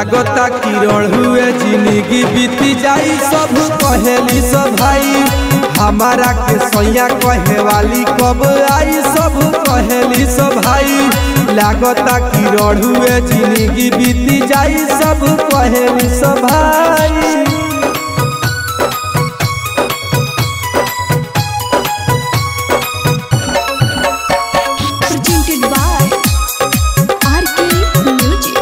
लागता किरण हुए जिंदगी बीती जाई सब कहेली सब भाई हमारा के सैया कहे वाली कब आई सब कहेली सब भाई लागता किरण हुए जिंदगी बीती जाई सब कहेली सब भाई presented by RK Music.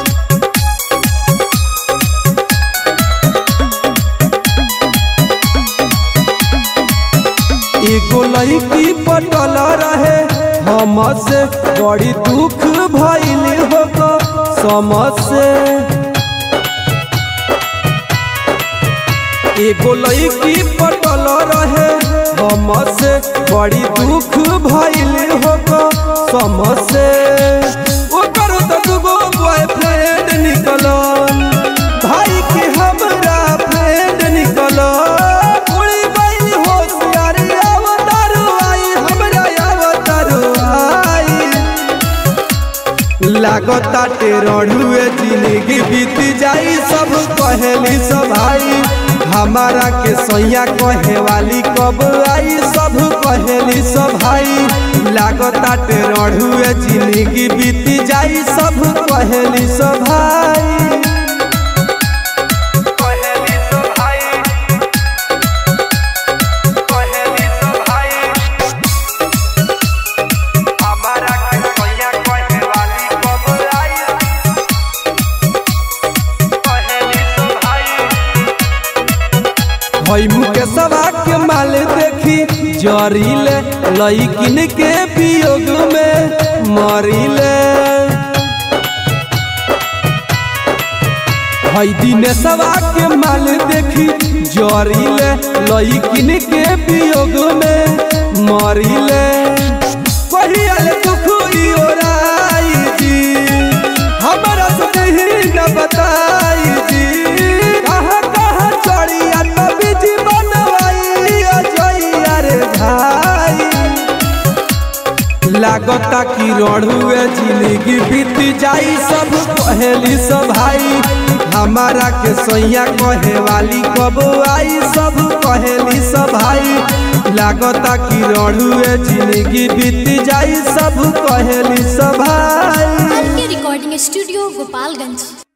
एगो लड़की पटल रहे हमसे बड़ी दुख भइल हो समझ एगो लड़की पटल रहे हमसे बड़ी दुख भइल हो समझ ओकर तो दुगो बॉयफ्रेंड निकलल भाई के हमरा फ्रेंड निकलल उड़ी गई होशियारी अवतार आई हमरा अवतार आई लागता टेरहुए जिंदगी बीत जाई सब कहेली सब भाई हमारा के सैया कहे वाली कब आई सब कहेली सब भाई लागता टेरहुए जिंदगी बीत जाई सब कहेली सब भाई कहेली सब भाई कहेली सब भाई हमारा के सैया कहे वाली कब आई कहेली सब भाई हई मुके सवा के माल देखी जरीले लईकिन के वियोग में मरीले हई दिन सवा के माल देखी जरीले लईकिन के वियोग में मरीले कहियाल दुख ई ओराई जी हमरा से ही न बताई जी कहाँ कहाँ चढ़िया तभी जी बनवाई अजइया रे भाई लागता कि रड़ुए जिंदगी बीत जाई सब कहेली सब भाई हमारा के सैया कहे वाली कब आई सब कहेली सब भाई लागता कि रड़ुए जिंदगी बीत जाई सब कहेली सब भाई RK Recording Studio, Gopalganj.